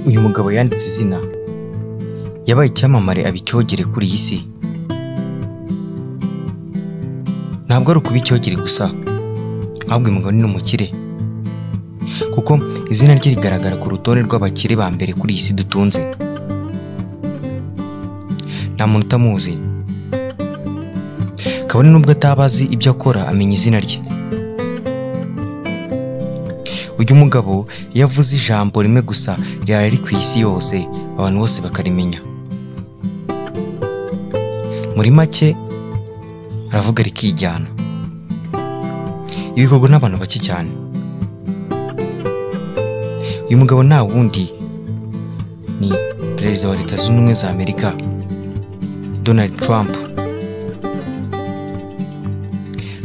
uyu mugabo yanditse izina yabaye icyamamare aba icyogere kuri iyi si ntabwo ari ukuba icyogere gusa ahubwo uyu mugabo ni n'umukire kuko izina rye rigaragara ku rutonde rw'abakire ba mbere kuri iyi si dutunze nta muntu utamuzi kabone nubwo ataba azi ibyo akora amenya izina rye uyu mugabo iyo avuze ijambo rimwe gusa ryari riri ku isi yose abantu bose bakarimenya muri make aravuga rikijyana ibikorwa n'abantu bake cyane uyu mugabo nta wundi ni perezida wa leta zunze ubumwe za amerika donald trump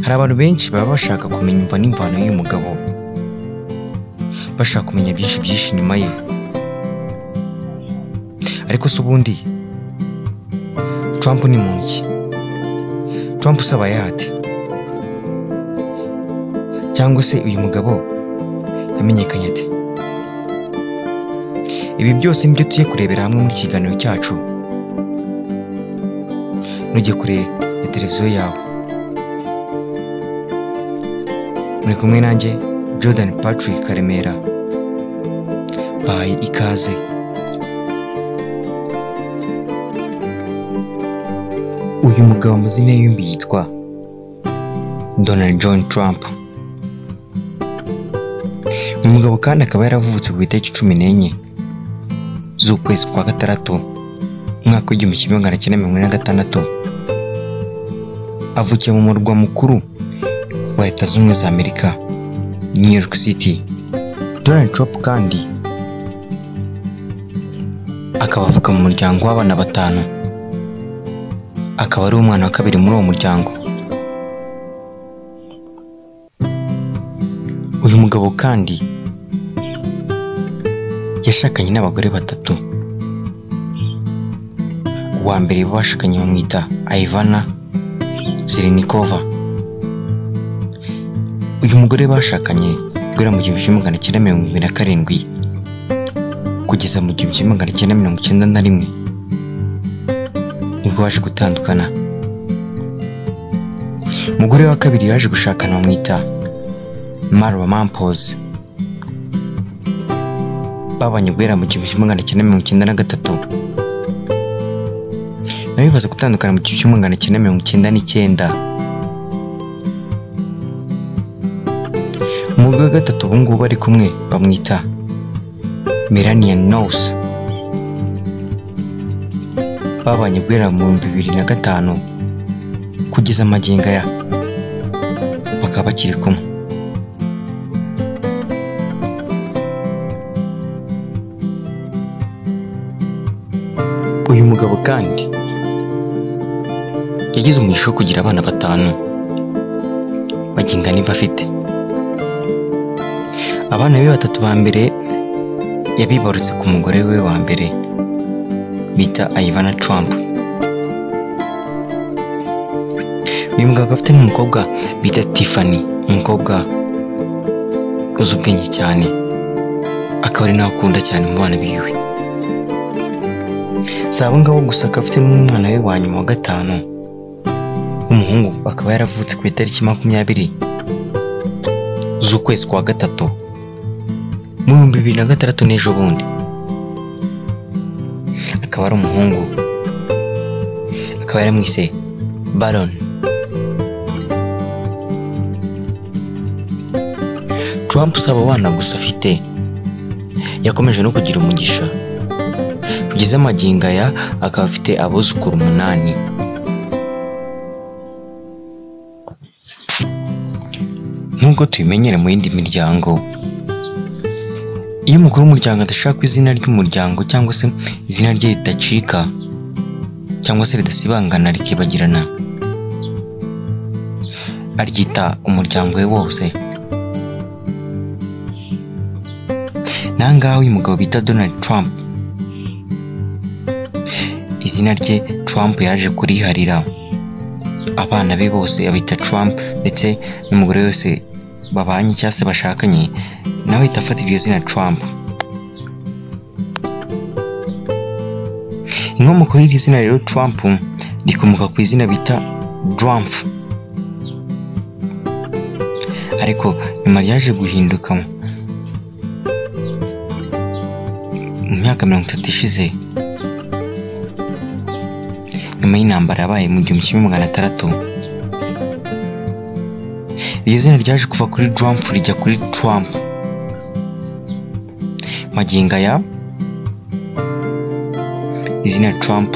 hari abantu benshi baba bashaka kumenya imva n'imvano y'uyu mugabo bashaka kumenya byinshi byinshi inyuma ye ariko se ubundi trump ni muntu ki trump usaba yate cyangwa se uyu mugabo yamenyekanye ate ibi byose nibyo tugiye kurebera hamwe mu kiganiro cyacu nujye kure ya televiziyo yawe muri kumwe nanjye jordan patrick karemera bayi ikaze uyu mugabo amazina ye yombi yitwa donald john trump uyu mugabo kandi akaba yaravutse ku itariki cumi n'enye z'ukwezi kwa gatandatu umwaka w'igihumbi kimwe magana cyenda mirongo ine na gatandatu avukiye mu murwa mukuru wa leta zunze ubumwe za amerika new york city donald trump kandi akaba avuka mu muryango w'abana batanu akaba ari umwana wa kabiri muri uwo muryango uyu mugabo kandi yashakanye n'abagore batatu uwa mbere bashakanye bamwita ayivana zirinikova uyu mugore bashakanye guhera mu gihumbi kimwe magana cyenda mirongo irindwi na karindwi kugeza mu gihumbi kimwe magana cyenda mirongo icyenda na rimwe nibwo baje gutandukana umugore wa kabiri yaje gushakana bamwita marwa mampozi babanye guhera mu gihumbi kimwe magana cyenda mirongo icyenda na gatatu nawe bibaza gutandukana mu gihumbi kimwe magana cyenda mirongo icyenda n'icyenda umugore wa gatatu ubu ngubu bari kumwe bamwita melania nose babanye guhera mu bihumbi bibiri na gatanu kugeza amagingo aya bakaba bakiri kumwe uyu mugabo kandi yagize umugisha wo kugira abana batanu baginga niba afite abana be batatu ba mbere yabibarutse ku mugore we wa mbere bita ayivana Trump uyu mugabo akaba afite n'umukobwa bita Tiffany umukobwa uzi ubwenge cyane akaba ari nawe akunda cyane mu bana biwe si abo ngabo gusa akaba afite n'umwana we wa nyuma wa gatanu w'umuhungu akaba yaravutse ku itariki makumyabiri z'ukwezi kwa gatatu mu bihumbi bibiri na gatandatu n'ejo bundi akaba ari umuhungu akaba yaramwise baron Trump si abo bana gusa afite yakomeje no kugira umugisha kugeza amagingo aya akaba afite abuzukuru umunani nk'uko tubimenyera mu yindi miryango iyo umukuru w'umuryango adashaka izina ry'umuryango cyangwa se izina rye ridacika cyangwa se ridasibangana rikibagirana aryita umuryango we wose nangaho uyu mugabo bita donald trump izina rye Trump yaje kuriharira abana be bose abita Trump ndetse n'umugore wese babanye cyangwa se bashakanye nawe ahita afata iryo zina Trump inkomoko y'iri zina rero Trump rikomoka ku izina bita Drumpf ariko nyuma ryaje guhinduka mu myaka mirongo itatu ishize nyuma y'intambara yabaye mu gihumbi kimwe magana atandatu iryo zina ryaje kuva kuri Trump rijya kuri Trump magingo aya izina Trump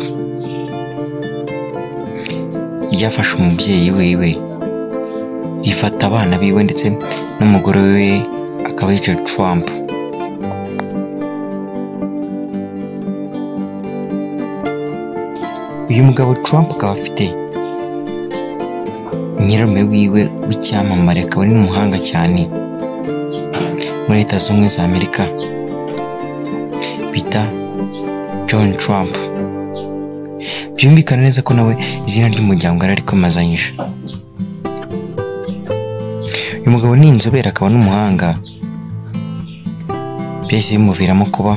ryafashe umubyeyi wiwe rifata abana biwe ndetse n'umugore we akaba yicaye Trump uyu mugabo Trump akaba afite nyirarume wiwe w'icyamamare akaba ari n'umuhanga cyane muri leta z'ubumwe za amerika bita john trump byumvikana neza ko nawe izina ry'umuryango yari arikomazanyije uyu mugabo ni inzobere akaba n'umuhanga byahise bimuviramo kuba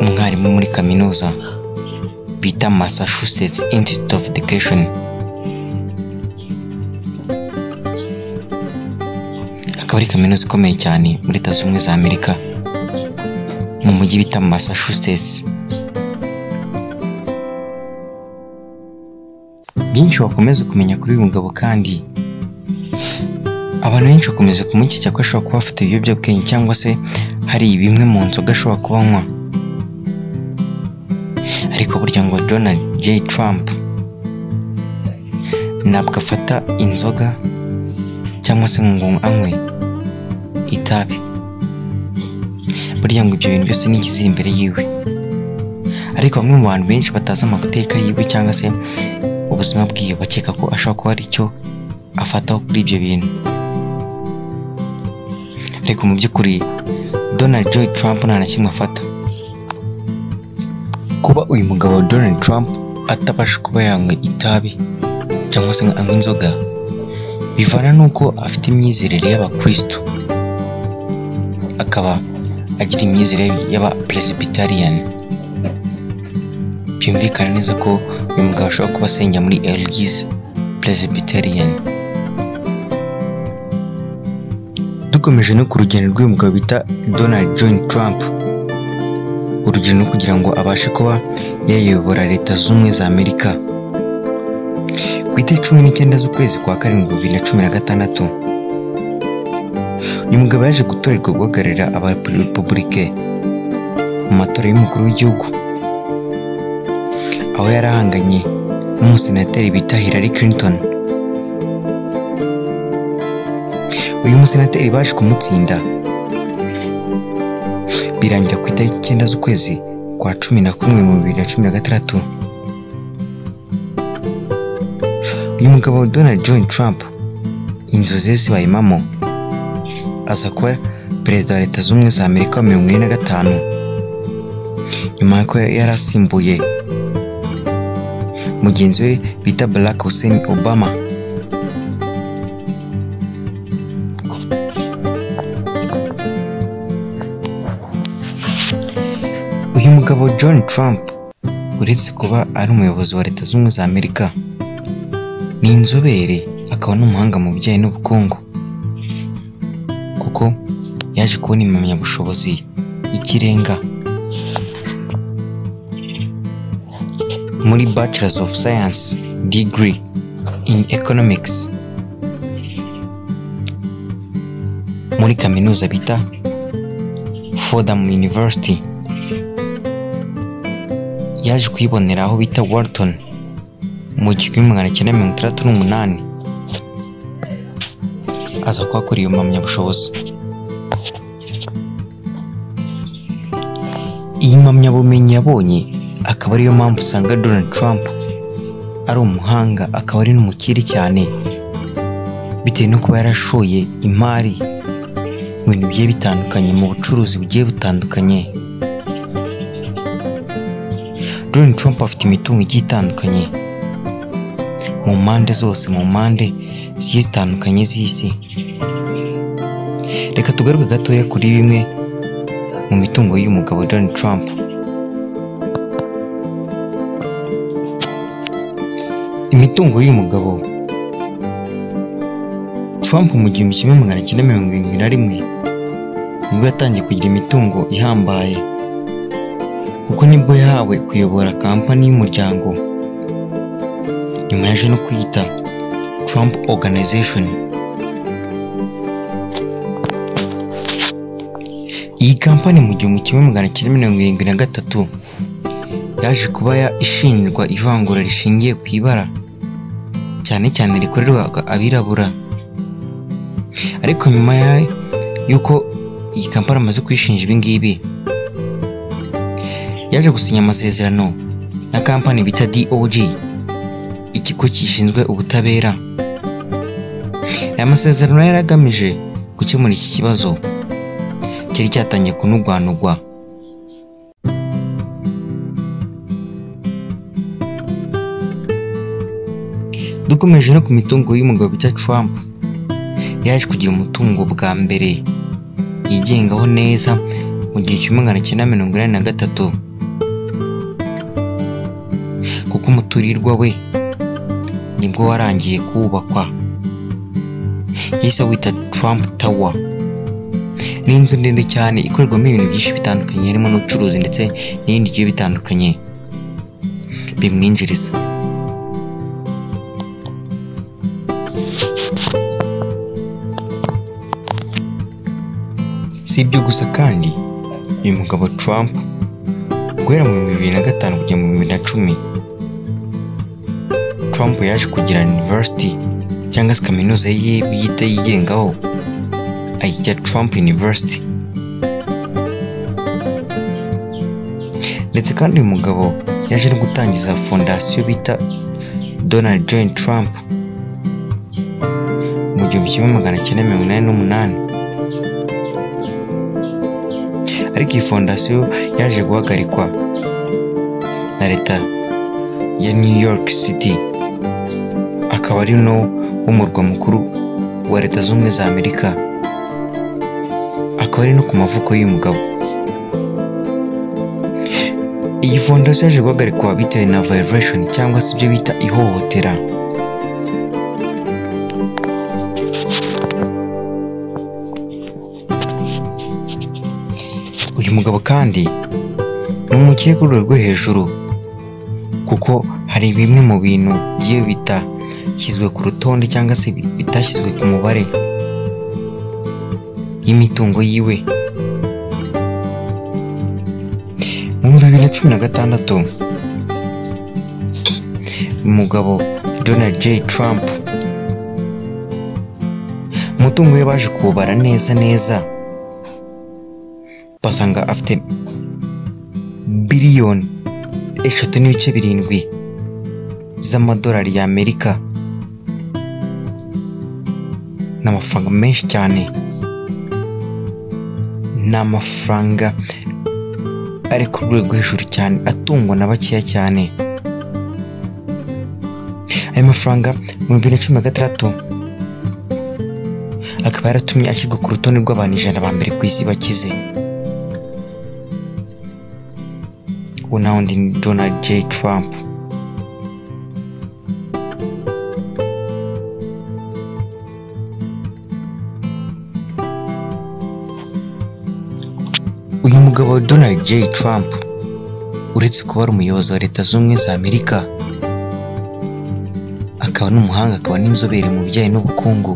umwarimu muri kaminuza bita massachusetts institute of education akaba ari kaminuza ikomeye cyane muri leta z'ubumwe za amerika mu mujyi bita massachusetts byinshi wakomeza kumenya kuri uyu mugabo kandi abantu benshi bakomeza kumukeka ko ashobora kuba afite ibiyobyabwenge cyangwa se hari bimwe mu nzoga ashobora kuba anywa ariko burya ngo donald j trump ntabwo afata inzoga cyangwa se ngo anywe itabi burya ngo ibyo bintu byose ni ikiziri imbere yiwe ariko bamwe mu bantu benshi batazi amateka yiwe cyangwa se ubuzima bwiwe bakeka ko ashobora kuba hari icyo afataho kuri ibyo bintu ariko mu by'ukuri donald joy trump nta na kimwe afata kuba uyu mugabo donald trump atabasha kuba yanywa itabi cyangwa se ngo anywe inzoga bivana n'uko afite imyizerere y'abakristo akaba agira imyizerere y'abapresbyterian byumvikana neza ko uyu mugabo ashobora kuba asengera muri elgis presbyterian dukomeje no ku rugendo rw'uyu mugabo bita donald john trump urugendo no kugira ngo abashe kuba yayobora leta z'ubumwe za amerika ku itariki cumi n'icyenda z'ukwezi kwa karindwi bibiri na cumi na gatandatu uyu mugabo yaje gutorerwa guhagararira abarepublike mu matora y'umukuru w'igihugu aho yari ahanganye n'umusenateri bita Hillary Clinton uyu musenateri baje kumutsinda birangira ku itariki icyenda z'ukwezi kwa cumi na kumwe mu bibiri na cumi na gatandatu uyu mugabo Donald John Trump inzozi ze zibaye impamo aza kuba perezida wa leta z'ubumwe za amerika wa mirongo ine na gatanu nyuma y'uko yari asimbuye mugenzi we bita barack hussein obama uyu mugabo john trump uretse kuba ari umuyobozi wa leta z'ubumwe za amerika ni inzobere akaba n'umuhanga mu bijyanye n'ubukungu kuko yaje kubona impamyabushobozi y'ikirenga muri bachelors of science degree in economics muri kaminuza bita fordham university yaje kuyibonera aho bita wharton mu gihumbi magana cyenda mirongo itandatu n'umunani aza kuba akora iyo mpamyabushobozi iyi mpamyabumenyi yabonye akaba ariyo mpamvu usanga Donald Trump ari umuhanga akaba ari n'umukire cyane bitewe no kuba yarashoye imari mu bintu bigiye bitandukanye mu bucuruzi bugiye butandukanye Donald Trump afite imitungo igiye itandukanye mu mpande zose mu mpande zigiye zitandukanye z'isi reka tugaruke gatoya kuri bimwe mu mitungo y'uyu mugabo Donald Trump imitungo y'uyu mugabo we Trump mu gihumbi kimwe magana cyenda mirongo irindwi na rimwe nibwo yatangiye kugira imitungo ihambaye kuko nibwo yahawe kuyobora kampani y'umuryango nyuma yaje no kwiyita Trump Organization iyi kampani mu gihumbi kimwe magana cyenda mirongo irindwi na gatatu yaje kuba ya- ishinjwa ivangura rishingiye ku ibara cyane cyane rikorerwaga abirabura ariko nyuma ya- y'uko iyi kampani amaze kwishinja ibi ngibi yaje gusinya amasezerano na kampani bita DOG ikigo gishinzwe ubutabera aya masezerano yari agamije gukemura iki kibazo cyari cyatangiye kunugwanugwa dukomeje no ku mitungo y'umugabo bita Trump yaje kugira umutungo bwa mbere yigengaho neza mu gihe cy'umwe magana cyenda mirongo inani na gatatu kuko umuturirwa we nibwo warangiye kubakwa yahise awita Trump Tower ni inzu ndende cyane ikorerwamo ibintu byinshi bitandukanye harimo n'ubucuruzi ndetse n'ibindi bigiye bitandukanye bimwinjiriza si ibyo gusa kandi uyu mugabo Trump guhera mu bihumbi bibiri na gatanu kugera mu bihumbi bibiri na cumi Trump yaje kugira university cyangwa se kaminuza ye bwite yigengaho ayita Trump University ndetse kandi uyu mugabo yaje no gutangiza fondasiyo bita Donald John Trump mu gihumbi kimwe magana cyenda mirongo inani n'umunani ariko iyi fondasiyo yaje guhagarikwa na leta ya New York City akaba ari no w'umurwa mukuru wa leta zunze ubumwe za Amerika akaba ari no ku mavuko y'uyu mugabo iyi fondasiyo yaje guhagarikwa bitewe na violation cyangwa se ibyo bita ihohotera uyu mugabo kandi ni umukecuru rwo hejuru kuko hari bimwe mu bintu bye bitashyizwe ku rutonde cyangwa se bi- bitashyizwe ku mubare y'imitungo yiwe mu bihumbi bibiri na cumi na gatandatu umugabo Donald J Trump umutungo we baje kuwubara neza neza basanga afite biliyoni eshatu n'ibice birindwi z'amadolari y'Amerika ni amafaranga menshi cyane ni amafaranga ari ku rwego hejuru cyane atungwa na bakeya cyane aya mafaranga mu bihumbi bibiri na cumi na gatandatu akaba yaratumye ashyirwa ku rutonde rw'abantu ijana ba mbere ku isi bakize ubu nawe undi ni Donald J Trump uyu mugabo Donald J Trump uretse kuba ari umuyobozi wa leta zunze ubumwe za Amerika akaba n'umuhanga akaba n'inzobere mu bijyanye n'ubukungu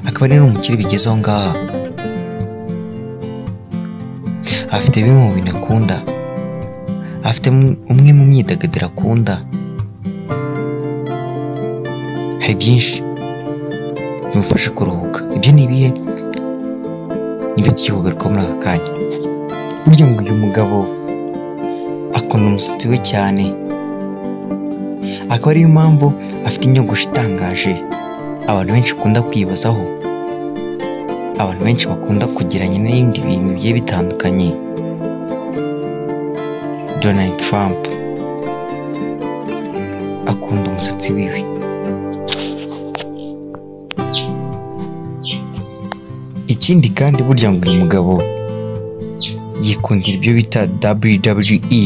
akaba ari n'umukire bigeze aho ngaha afite bimwe mu bintu akunda afite mu- umwe mu myidagaduro akunda hari byinshi bimufasha kuruhuka ibyo ni ibihe nibyo tugiye kugarukaho muri aka kanya burya ngo uyu mugabo akunda umusatsi we cyane akaba ariyo mpamvu afite inyogosho itangaje abantu benshi bakunda kwibazaho abantu benshi bakunda kugeranya n'ibindi bintu bigiye bitandukanye Donald Trump akunda umusatsi wiwe ikindi kandi burya ngo uyu mugabo yikundira ibyo bita WWE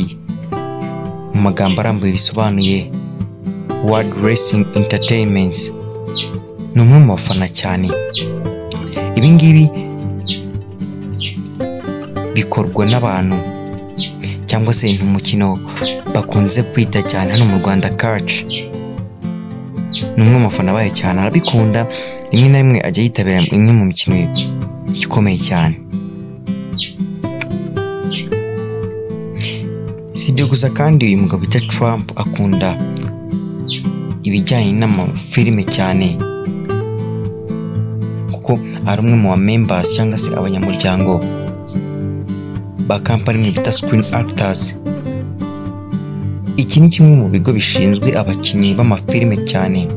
mu magambo arambuye bisobanuye World Racing Entertainment ni umwe mu bafana cyane ibi ngibi bikorwa n'abantu cyangwa se ni umukino bakunze kwita cyane hano mu Rwanda kaci ni umwe mu bafana bayo cyane arabikunda rimwe na rimwe ajya yitabira imwe mu mikino ikomeye cyane si ibyo gusa kandi uyu mugabo bita Trump akunda ibijyanye n'amafilime cyane kuko ari umwe mu members cyangwa se abanyamuryango ba kampani imwe bita Screen Actors iki ni kimwe mu bigo bishinzwe abakinnyi b'amafilime cyane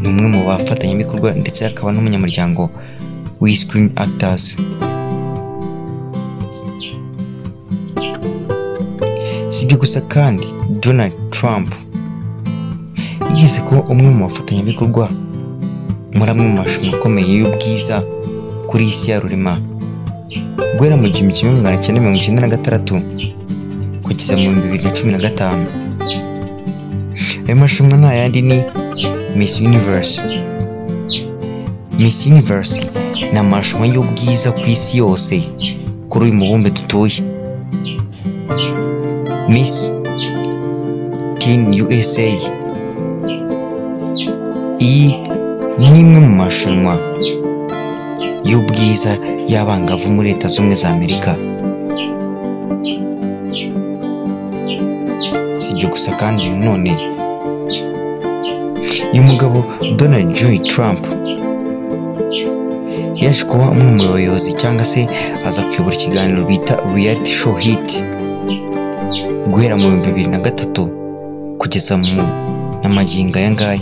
ni umwe mu bafatanyabikorwa ndetse akaba n'umunyamuryango w'i Screen Actors si ibyo gusa kandi Donald Trump yigeze kuba umwe mu bafatanyabikorwa muri amwe mu marushanwa akomeye y'ubwiza kuri iyi si ya rurema guhera mu gihumbi kimwe magana cyenda mirongo icyenda na gatandatu kugeza mu bihumbi bibiri na cumi na gatanu ayo marushanwa nta yandi ni Miss Universe Miss Universe ni amarushanwa y'ubwiza ku isi yose kuri uyu mubumbe dutuye Miss Teen USA iyi ni imwe mu marushanwa y'ubwiza y'abangavu muri leta z'ubumwe za amerika si ibyo gusa kandi none uyu mugabo Donald J Trump yaje kuba umwe mu bayobozi cyangwa se aza kuyobora ikiganiro bita reality show hit guhera mu bihumbi bibiri na gatatu kugeza mu n'amagingo aya ngaya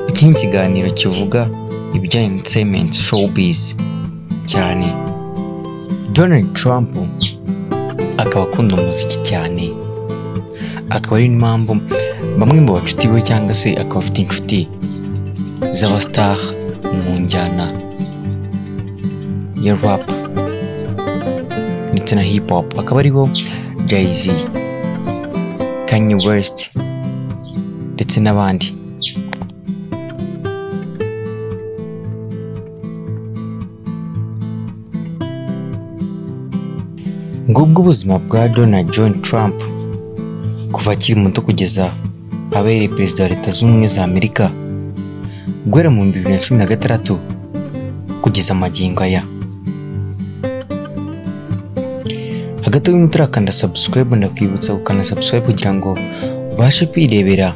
iki ni ikiganiro kivuga ibijyanye na entertainment showbiz cyane Donald Trump akaba akunda umuziki cyane akaba ari n'impamvu bamwe mu bacuti be cyangwa se akaba afite inshuti z'abastar mu njyana ya rap ndetse na hip hop akaba aribo Jay-Z Kanye West ndetse n'abandi ngubwo ubuzima bwa Donald John Trump kuva akiri muto kugeza abereye perezida wa leta zunze ubumwe za amerika guhera mu bihumbi bibiri na cumi na gatandatu kugeza amagingo aya hagati y'umuntu utarakanda subscribe ndakwibutsa gukanda subscribe kugira ngo ubashe kwirebera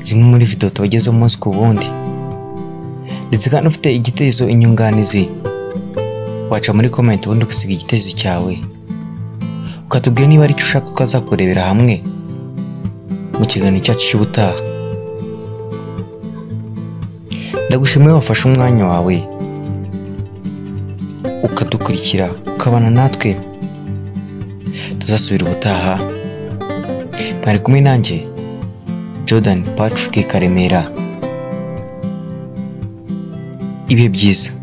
zimwe muri video tubagezeho umunsi ku wundi ndetse kandi ufite igitekerezo inyunganizi waca muri comment ubundi ugasiga igitekerezo cyawe ukatubwira niba aricyo ushaka ko azakurebera hamwe mu kiganiro cyacu cy'ubutaha ndagushimiye wafashe umwanya wawe ukadukurikira ukabana natwe tuzasubira ubutaha mwari kumwe nanjye jordan patrick karemera ibihe byiza